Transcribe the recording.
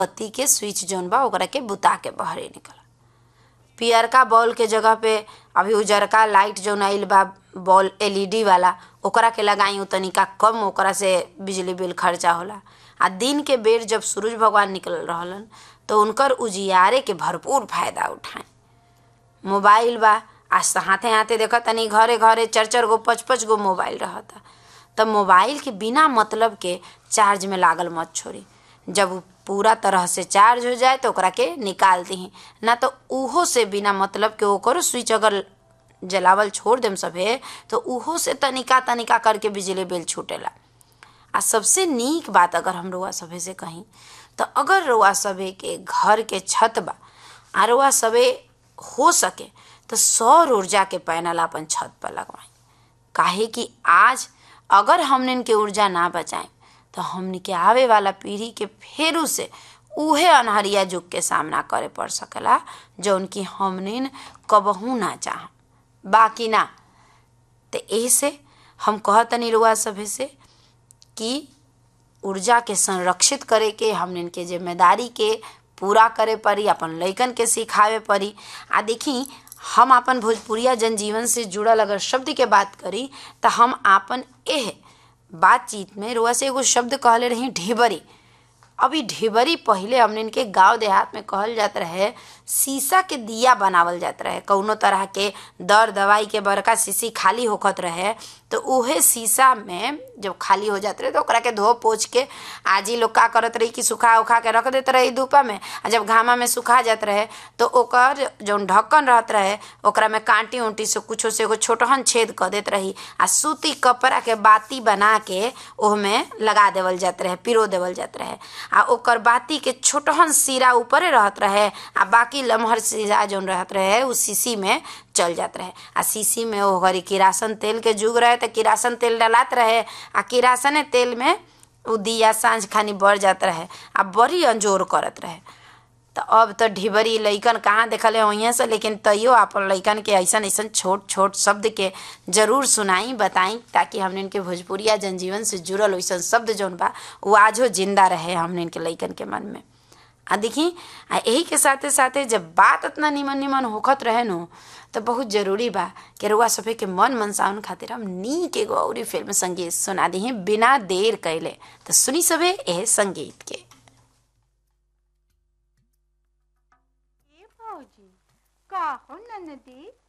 बत्ती के स्विच जौन बा ओकरा के बुता के बहरे निकल पियरका बॉल के जगह पे अभी उजरका लाइट जौन आइल बा बॉल एलईडी वाला ओकरा के लगाई तनिका कम ओकरा से बिजली बिल खर्चा होला आ दिन के बेर जब सूरज भगवान निकल रहलन तो उनकर उजियारे के भरपूर फायदा उठाएं मोबाइल बा आज तो हाथे हाथे देखा तनी घरे घरे चार चार गो पाँच पाँच गो मोबाइल रहता तब मोबाइल के बिना मतलब के चार्ज में लागल मत छोड़ी जब उ पूरा तरह से चार्ज हो जाए तो ओकरा के निकाल दही ना तो उहो से बिना मतलब के ओकर स्विच अगर जलावल छोड़ देम सभे तो उहो से तनिका तनिका करके बिजली बिल छूटेला आ सबसे नीक बात अगर हम रउआ सभे से कहीं तो अगर रउआ सभे के घर के छत बा आ रउआ सभे हो सके तो सौर ऊर्जा के पैनल अपन छत पर लगवाएं काहे कि आज अगर हमने इनके ऊर्जा ना बचाएं तो हमने के आवे वाला पीढ़ी के फेरू से उहे अनहरिया युग के सामना करे पड़ सकेला जो उनकी हमने कबहू ना चाह बाकी ना तो ऐसे हम कहतनी रुआ सभे से कि ऊर्जा के संरक्षित करे के हमने के जिम्मेदारी के पूरा करे पड़ी अपन लइकन के सिखावे पड़ी आ देखी हम अपन भोजपुरिया जनजीवन से जुड़ल अगर शब्द के बात करी तो हम आपन एह बातचीत में रुआ से एगो शब्द कहले रही ढेबरी अभी ढेबरी पहले हमने इनके गांव देहात में कहल जात रहे शीशा के दिया बनावल जात रहे कौनो तरह के दर दवाई के बड़का शीशी खाली होखत रहे तो उहे शीशा में जब खाली हो जात रहे तो ओकरा के धो पोछ के आज ही लोग का करत रही कि सुखा उखा के रख देते रही धूपा में आ जब घामा में सुखा जात रहे तो ओकर जौन ढक्कन रहत रहे ओकरा में कांटी उंटी से कुछो से एगो छोटहन छेद कर देत रही आ सूती कपड़ा के बाती बना के ओहमे लगा देवल जात रहे पिरो देवल जात रहे आ ओकर बाती के छोटहन सिरा ऊपरे रहत रहे आ बाकी लमहर सिरा जौन रहत रहे उ शीशी में चल जात रहे आ शीशी में ओ घरी किरासन तेल के जुग रहे तो किरासन तेल डलात रहे आ किरासने तेल में उ दिया साँझ खानी बढ़ जात रहे आ बड़ी अंजोर करत रहे तो अब तो ढिबरी लइकन कहाँ देखले वहीं से लेकिन तैयो अपन लइकन के ऐसन ऐसन छोट छोट शब्द के जरूर सुनाई बताई ताकि हमने इनके भोजपुरिया जनजीवन से जुड़ल वैसन शब्द जौन बा वो आजो जिंदा रहे हमने इनके लइकन के मन में आ देखी आ यही के साथे साथे जब बात इतना निमन निमन होखत रहे नु तो बहुत जरूरी बा कि रुआ सभे के मन मनसाउन खातिर हम नीक एगो औरी फिल्म संगीत सुना दी बिना देर कैले तो सुनी सभे एह संगीत के ए भौजी का हो ननदी